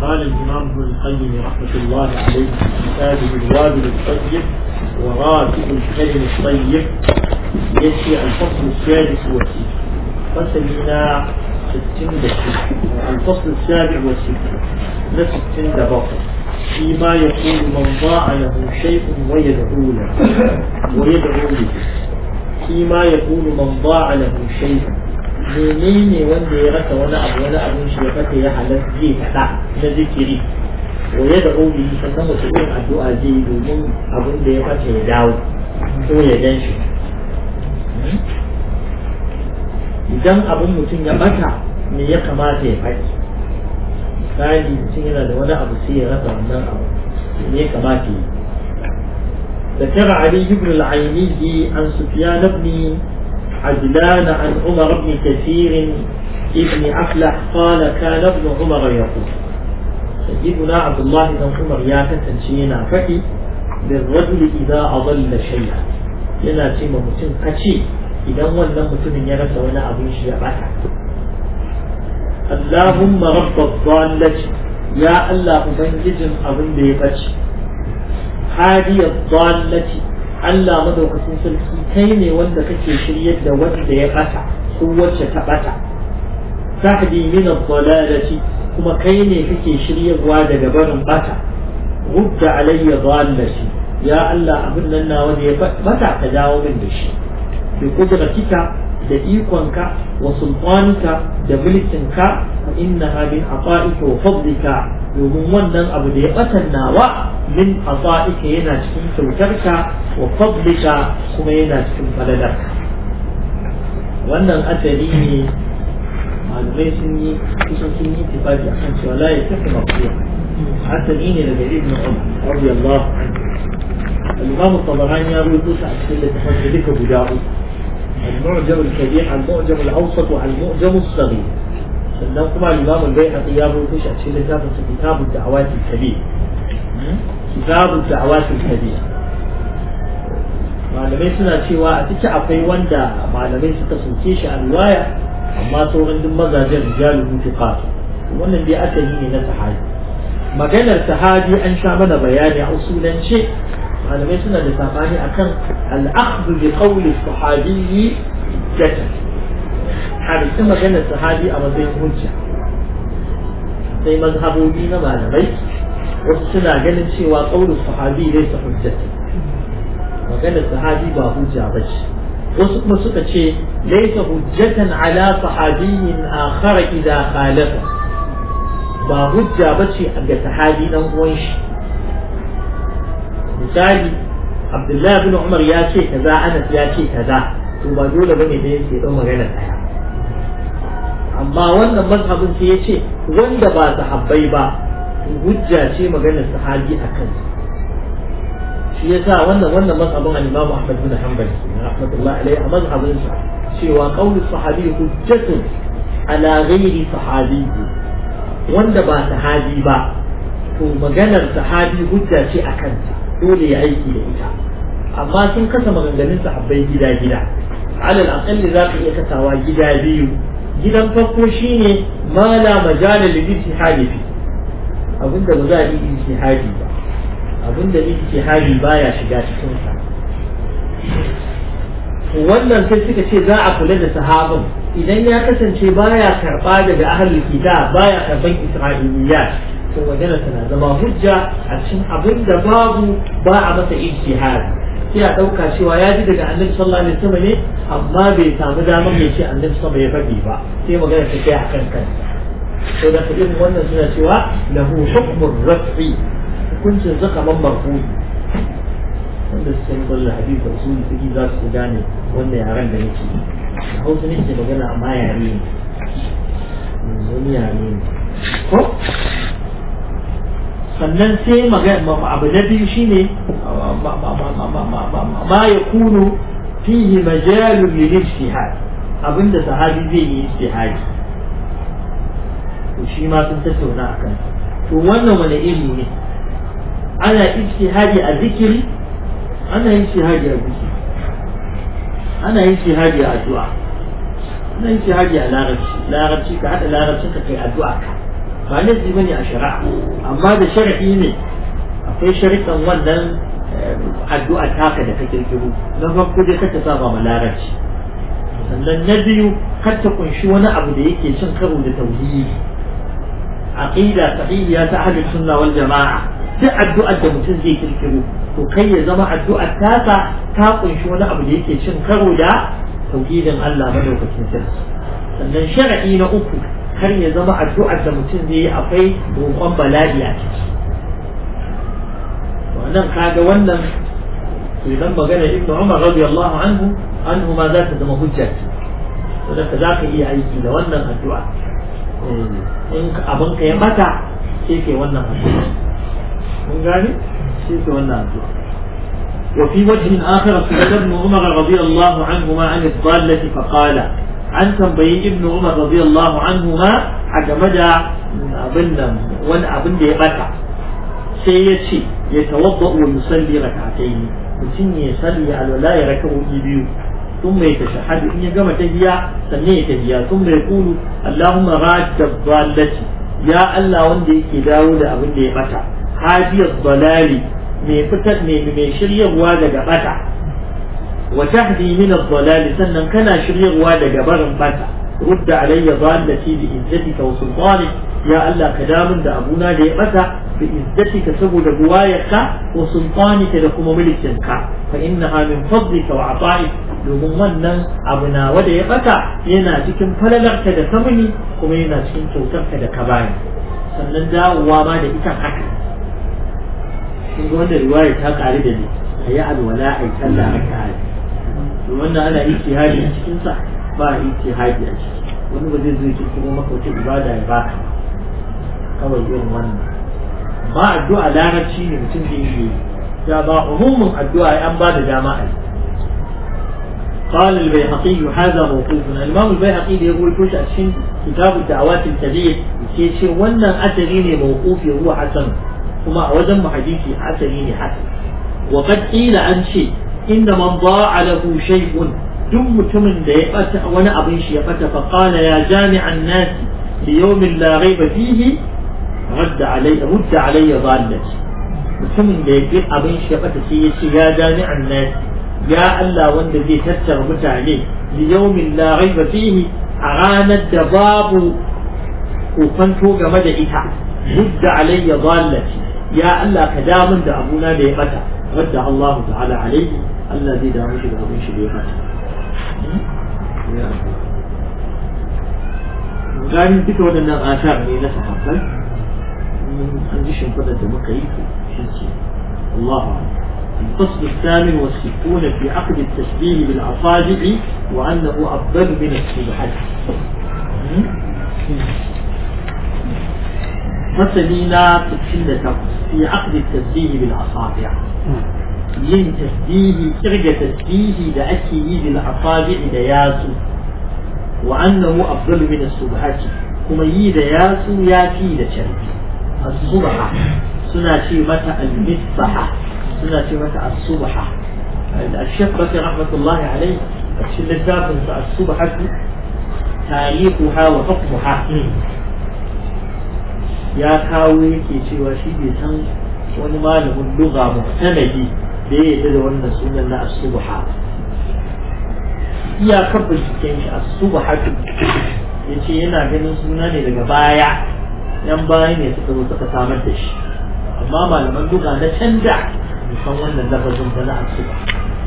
قال الإمام ابن القيم رحمة الله عليه في كتابه الوابل الطيب وراتب الكلم الطيب يأتي الفصل السادس والستين فسلنا ستين دقيقة الفصل السابع والستين لستين دقيقة فيما يقول من ضاع له شيء ويدعو له ويدعو له فيما يقول من ضاع له شيء menene wanda ya rasa wani abu wani abin shi ya fata ya halar zai faɗa na zikiri wa ya da obi sannan wata irin addu'a zai yi domin abin da ya fata ya dawo ko ya gan shi idan abin mutum ya bata me ya kamata ya faɗi misali mutum yana da wani abu sai ya rasa wannan abu me ya kamata ya ذكر علي بن العيني عن سفيان بن عجلان عن عمر بن كثير ابن أفلح قال كان ابن عمر يقول سيدنا عبد الله بن عمر يا تنشينا فكي للرجل إذا أضل شيئا yana ce ma mutum ka ce idan wannan mutumin ya rasa wani abin shi ya bata Allahumma rabbad dallati ya Allah ubangijin abin da ya bace hadiyad dallati Allah madaukakin sarki kai ne wanda kake shiryar da wanda ya bata ko wacce ta bata tahdi min ad-dalalati kuma kai ne kake shiryarwa daga barin bata rudda alayya dallati ya Allah abin nan nawa da ya bata ka dawo min da shi bi kudratika da ikonka wa sultanika da mulkinka fa innaha min ata'ika wa fadlika domin wannan abu da ya batan nawa min ata'ika yana cikin kyautarka wa fadlika kuma yana cikin falalarka wannan asali ne malamai sun yi kusan sun yi tifaki akan cewa la ya tafi mafiya asali ne daga ibn umar radiyallahu anhu al-imam at-tabarani ya rubuta shi a cikin littafin duka guda uku المعجم الكبير عن المعجم الاوسط وعن المعجم الصغير sannan kuma limamin bai haɗu ya rubuta shi a cikin littafin sa kitabun da'awatul kabir kitabun da'awatul kabir malamai suna cewa a ciki akwai wanda malamai suka soke shi a riwaya amma sauran duk mazajen rijalun mutiqat wannan dai asali ne na sahabi maganar sahabi an sha mana bayani a usulance malamai suna da sabani akan al-akhdhu bi qawli sahabiyyi jatan hadisi maganar sahabi a matsayin hujja sai mazhabobi na malamai wasu suna ganin cewa qawlu sahabi laysa hujjatan maganar sahabi ba hujja ba ce wasu kuma suka ce laysa hujjatan ala sahabiyyin akhar idza khalafa ba hujja ba ce ga sahabi dan uwan shi misali abdullahi bin umar ya ce kaza anas ya ce kaza to ba dole bane da yake dan magana daya amma wannan mazhabin sai ya ce wanda ba sahabbai ba hujja ce maganar sahabi a kansa shi yasa wannan wannan mazhabin al-Imam Ahmad bin Hanbal rahmatullahi alayhi a mazhabin sa cewa qawlu sahabi hujjatun ala ghairi sahabi wanda ba sahabi ba to maganar sahabi hujja ce a kansa dole ya aiki da ita amma sun kasa maganganun sahabbai gida gida alal aqalli za ka iya kasawa gida biyu gidan farko shine ma la majala lil ijtihadi fi abinda ba za a yi ijtihadi ba abinda ijtihadi baya shiga cikin sa wannan sai suka ce za a kula da sahabin idan ya kasance baya karba daga ahlul kitab baya karban isra'iliyat to magana tana zama hujja a cikin abin da babu ba a masa ijtihadi sai a dauka cewa ya ji daga annabi sallallahu alaihi wasallam ne amma bai samu damar ya ce annabi sallallahu ya faɗi ba sai magana ta kai akan kansa to da irin wannan suna cewa lahu hukmur raf'i hukuncin zaka man marfu'i wanda suka yi kwallo hadisi da usuli suke za su gane wanda yaren da nake a hausa nake magana amma yare ne wani yare ne ko sannan sai magana abu na biyu shine ma ya kunu fihi majalun lil ijtihad abinda sahabi zai yi ijtihadi to shi ma sun tattauna akan to wannan wani ilimi ne ana ijtihadi a zikiri ana ijtihadi a zikiri ana ijtihadi a addu'a ana ijtihadi a larabci larabci ka hada larabcin ka kai addu'a ka ba laifi bane a shari'a amma da shar'i ne akwai shari'an wannan addu'a taka da ka kirkiro na farko dai ka ta saba ma larabci sannan na biyu kar ta kunshi wani abu da yake cin karo da tauhidi aqida sahihiya ta ahli sunna wal jama'a duk addu'ar da mutum zai kirkiro to kai ya zama addu'ar tasa ta kunshi wani abu da yake cin karo da tauhidin Allah madaukakin sarki sannan shar'i na uku kar ya zama addu'ar da mutum zai yi akwai roƙon bala'i a ciki wannan kaga wannan idan magana ibnu umar radiyallahu anhu anhu ma za ta zama hujja saboda za ka iya aiki da wannan addu'a in abin ka ya bata sai ke wannan addu'a mun gane sai ke wannan addu'a وفي وجه آخر سئل ابن عمر رضي الله عنهما عن الضالة فقال عن تنبي ابن عمر رضي الله عنهما أجمد أبن وان أبن دي بكى سيتشي يتوضأ ويصلي ركعتين mutum ya salli alwala ya raka wuki biyu ثم يتشهد إن يقام تهيا سنية تهيا ثم يقول اللهم راد الضالة يا الله وندي كداود أبن دي متى هذه الضلال من فتت من من شريع وادا متى وتهدي من الضلال سنن كان شريع وادا برن متى رد علي ضالتي بإزتك وسلطانك يا الله كدام دا أبونا دي متى بإزتك سبب بوايك وسلطانك لكم ملكك فإنها من فضلك وعطائك domin wannan abu na wanda ya bata yana cikin falalarka da samuni kuma yana cikin kyautarka da ka bani sannan dawowa ma da ita haka kun ga wanda riwaya ta kare da ni a yi alwala a yi sallah a kare wannan ana ijtihadi a cikin sa ba ijtihadi a ciki wani ba zai zo ya kuma maka wata ibada ya baka kawai irin wannan ba addu'a larabci ne mutum da yi ya ba umumin addu'a an ba da dama a yi قال البيهقي هذا موقوف الإمام البيهقي يقول كوش أشين كتاب الدعوات الكبير يشير وانا أتريني موقوف هو حسن وما وزن حديثي أتريني حسن وقد قيل عن شيء إن من ضاع له شيء دم تمن ديقت وانا أبن شيقت فقال يا جامع الناس ليوم لا ريب فيه رد علي رد علي ضالتي mutumin da ya fi abin shi ya fata sai ya ce ya jami'an nasi ya Allah wanda zai tattara mutane liyaumin la raiba fihi a ranar da babu kofanto game da ita mudda alayya dhallati ya Allah ka damun da abuna da ya bata wadda Allah ta'ala alayhi Allah zai damu shi da abin shi da ya bata gani duka waɗannan asar ne na sahabbai an ji shimfiɗar da muka yi shi Allah a'lam الفصل الثامن والستون في عقد التشبيه بالأصابع وأنه أفضل من السبحة فصلنا تسلة في عقد التشبيه بالأصابع yin tasbihi kirga tasbihi da ake yi bil asabi da yatsu wa annahu afdalu min as-subhati kuma yi da yatsu ya fi da carbi as-subha suna ce mata al-misbaha suna ce mata as-subha al-shaykh bakr rahmatullah alayhi cikin littafin sa as-subha tarihuha wa hukmuha ya kawo yake cewa shi bai san wani malamin lugha muhtamadi da ya yarda da wannan sunan na as-subha iyakar binciken shi as-subha ya ce yana ganin suna ne daga baya yan baya ne suka zo suka samar da shi amma malaman lugha na canja san wannan lafazin ba na asuba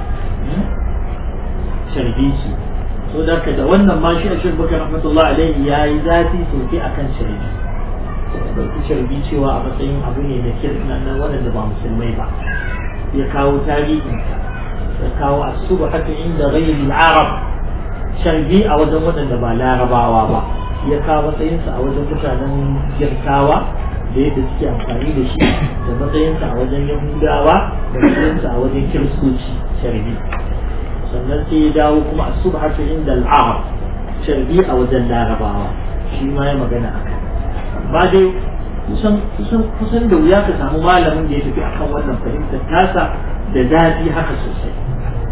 sharbisi so da da wannan ma shi a shi bakar rahmatullah alaihi ya yi zafi sosai akan sharbi ɗauki sharbi cewa a matsayin abu ne da kirna na waɗanda ba musulmai ba ya kawo tarihinsa ya kawo asuba haka inda ghairi arab sharbi a wajen waɗanda ba larabawa ba ya kawo matsayinsa a wajen mutanen girkawa da yadda suke amfani da shi da matsayinsa a wajen yahudawa da matsayinsa a wajen kiristoci sharbi sannan sai ya dawo kuma a subhatu inda al'arab sharbi a wajen larabawa shi ma ya magana a kai ba dai kusan kusan kusan da wuya ka samu malamin da ya tafi akan wannan fahimtar tasa da zafi haka sosai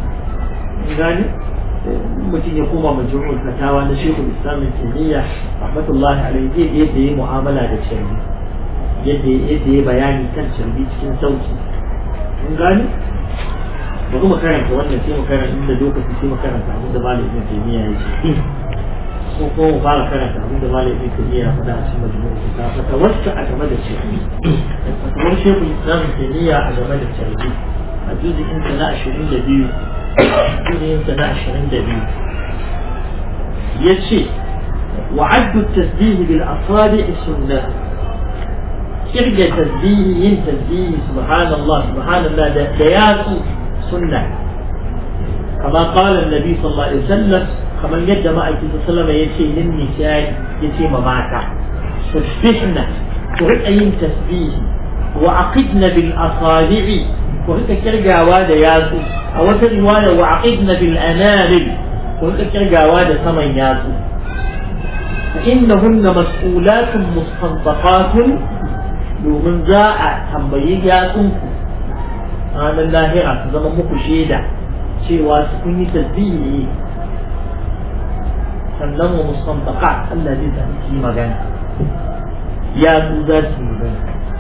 gani mutum ya koma majmu'ul fatawa na shekul islam taimiyya rahmatullahi alaihi zai yadda ya mu'amala da shari'a yadda yadda ya bayani kan shari'a cikin sauki kun gani ba kuma karanta wannan sai mu karanta inda lokaci sai mu karanta abin da malam ibn taymiya ya ce ko ko mu fara karanta abin da malam ibn taymiya ya faɗa a cikin majmu'u ta fata wacce a game da shari'a fatawar shekul islam taymiya a game da shari'a a juzikin ta na ashirin da biyu juzikin ta na ashirin da biyu ya ce وعد التسبيح بالأصابع سنة كرجة تسبيح ين تسبيح سبحان الله سبحان الله ديات سنة كما قال النبي صلى الله عليه وسلم كما يد ما أيتي صلى الله عليه وسلم يشي للنساء يشي مماتا تسبحنا تريد أين تسبيح وعقدنا بالأصابع وهيك كرجة واد ياسو أو رواية وعقدنا بالأنامل وهيك كرجة واد ثمن ياسو فإنهن مسؤولات مستنطقات domin za a tambayi yatsunku ranar lahira su zama muku shaida cewa su kun yi tasbihi sannan wa mustantaka Allah zai sami su yi magana yatsu za su yi magana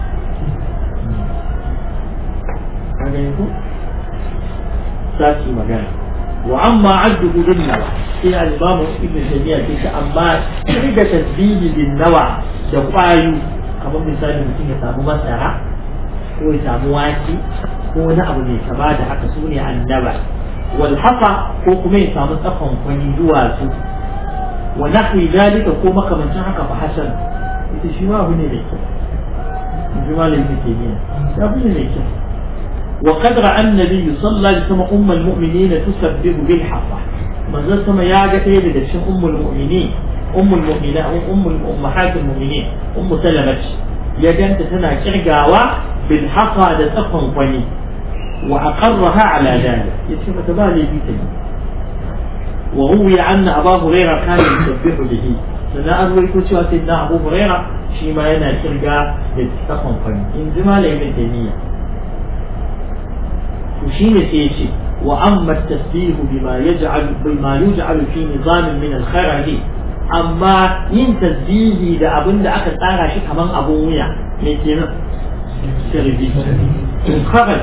ka gani ku za su yi magana وأما عده بالنوع في الإمام ابن تيمية في أما عند تسبيح بالنوع دقايو kamar misali mutum ya samu masara ko ya samu wake ko wani abu mai kama da haka su ne annaba wal hafa ko kuma ya samu tsakon kwani duwatsu wa nahwi dalika ko makamancin haka fa hasan ita shi ma abu ne da kyau in ji malamin taymiya ya abu ne mai kyau وقد رأى النبي صلى الله عليه وسلم أم المؤمنين تسبح بالحصى من ذا سما يا جتي لدشن أم المؤمنين أم المؤمنين أم أمهات المؤمنين أم سلمة يا جنت تنا كرجاوا بالحصى دتقن فني وأقرها على ذلك يتم تبالي بيتي وروي أن أبا هريرة كان يسبح به لنا أروي كل شيء سيدنا أبو هريرة شيما ينا كرجا دتقن فني إن زمان ابن تيمية وشين سيشي وأما التسبيح بما يجعل بما يجعل في نظام من الخرج أما ين تسبيح da abin da aka tsara shi kaman abun wuya me kenan sirri kharaj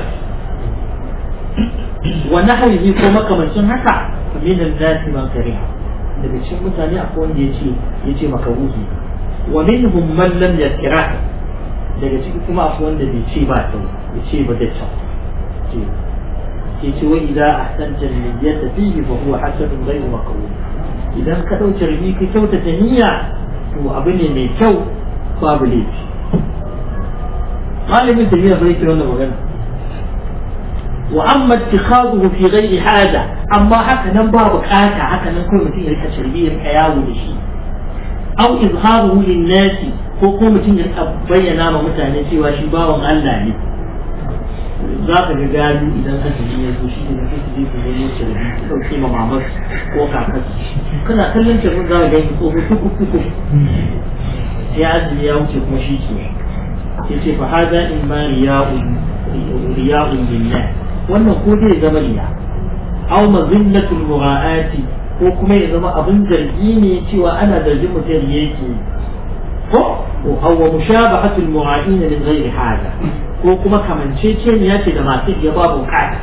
wa nahwihi ko makamancin haka min an-nas man kariha daga cikin mutane akwai wanda yace yace makaruhi wa minhum man lam yakra daga ciki kuma akwai wanda bai ce ba ta yace ba da ta ce wa idza ahsanta niyyata fihi fa huwa hasanun ghayru maqbul idan ka dauke rubi ka kyautata niyya to abu ne mai kyau babu laifi malamin da yana bai kira wannan magana wa amma ittikhaduhu fi ghairi hada amma haka nan ba bukata haka nan kai mutum ya rika shirbi ya rika yawo da shi aw izharuhu lin nasi ko ko mutum ya rika bayyana ma mutane cewa shi bawan Allah ne za ka ga gado idan azumi ya zo shi ne na kai je ku nemo shirbi ku dauke ma mamar ko kakar kana kallon shirbin za ka ga ki tsoho tuku tuku ya azumi ya wuce kuma shi ke ya ce fa hada in ma riya'un riya'un billah wannan ko zai zama riya aw mazillatul mura'ati ko kuma ya zama abin zargi ne cewa ana zargin mutum yake ko aw mushabahatul mura'in min ghairi hada ko kuma kamanceceniya ce da masu iya babu bukata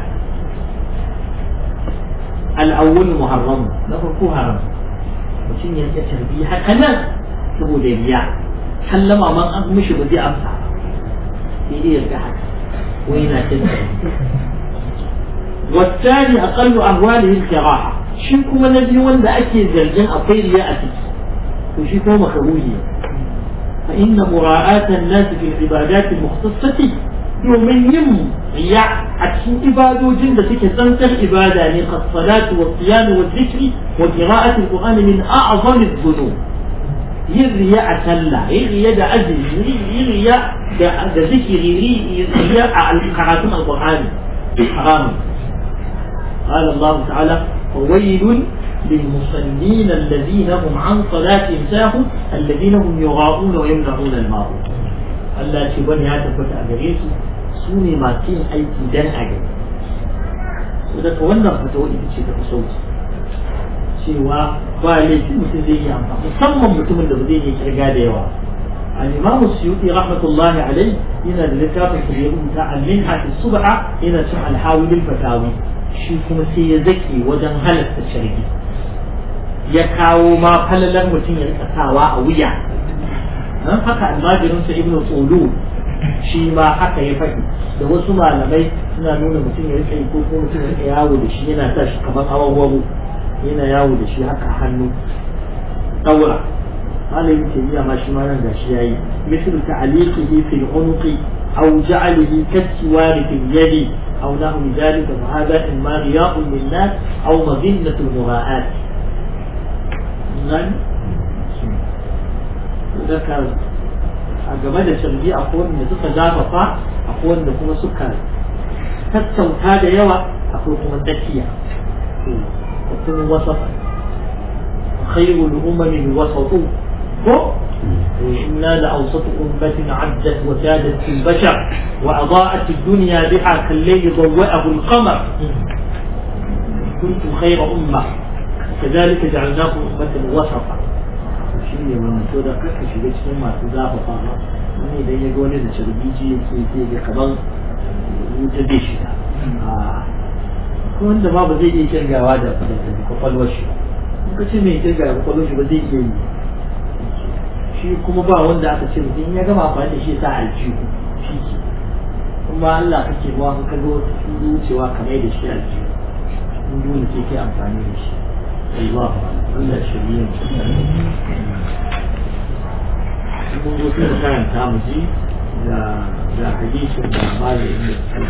al'awwal muharram na farko haram mutum ya rike tarbi haka nan saboda riya sallama man an mishi ba zai amsa sai dai ya ga haka ko yana cin والثاني أقل أهواله الكراهة شي كما نبي ولا أكي زرجان أطير يأتي وشي كما مكروهية فإن مراعاة الناس في العبادات المختصة domin yin riya a cikin ibadojin da suke tsantsar ibada ne ka salatu wa siyami wa zikri wa qira'atul qur'ani min a'zami dhunub yin riya a sallah yin riya da azumi yin riya da da zikiri yin riya a karatun alqur'ani haram قال الله تعالى فويل للمصلين الذين هم عن صلاتهم ساهون الذين هم يراءون ويمنعون الماء Allah ce bane ya tabbata a gare su su ne masu yin aiki dan a gari su daga wannan fatawa ita ce ta fi sauki cewa ba laifi mutum zai yi amfani musamman mutumin da ba zai yi kirga da yawa al-imamu suyuti rahmatullahi alai yana da littafin da ya rubuta al-minha fi subha yana cin al-hawil fatawi shi kuma sai ya zaki wajen halatta sharhi ya kawo ma falalar mutum ya rika sawa a wuya dan haka almajirinsa ibnu tsulu shi ma haka ya faɗi da wasu malamai suna nuna mutum ya rika ko kuma mutum ya rika yawo da shi yana sa shi kamar awawawo yana yawo da shi haka hannu ɗaura malamin tabiya ma shi ma nan gashi yayi misal ta'liqihi fil unuqi aw ja'alihi kasiwari fil yadi aw nahu dhalika fa hadha imma riya'un lin nas aw madinatu mura'at nan zakar a game da sharbi akwai wanda suka zafafa akwai wanda kuma suka tattauta da yawa akwai kuma tsakiya mutum wasafa khairul umami wasatu ko إنا لأوسط أمة عدت وسادت في البشر وأضاءت الدنيا بها كالليل ضوأه القمر كنتم خير أمة كذلك جعلناكم أمة وسطا shi ne wannan to da kaka shiga cikin masu zafafa wani idan ya ga wani da sharbiji yake sai ga kaman wuta zai shiga ko wanda ma ba zai iya kirgawa da kwakwalwar shi in ka ce mai kirga da kwakwalwar shi ba zai iya yi shi kuma ba wanda aka ce mutum ya gama amfani da shi sa aljihu shi ke kuma Allah kake ba ka ga wata wucewa kamar da shi aljihu in dole sai kai amfani da shi الله Allah shirye mun zo sai mu karanta mu ji da da hadisin da malamin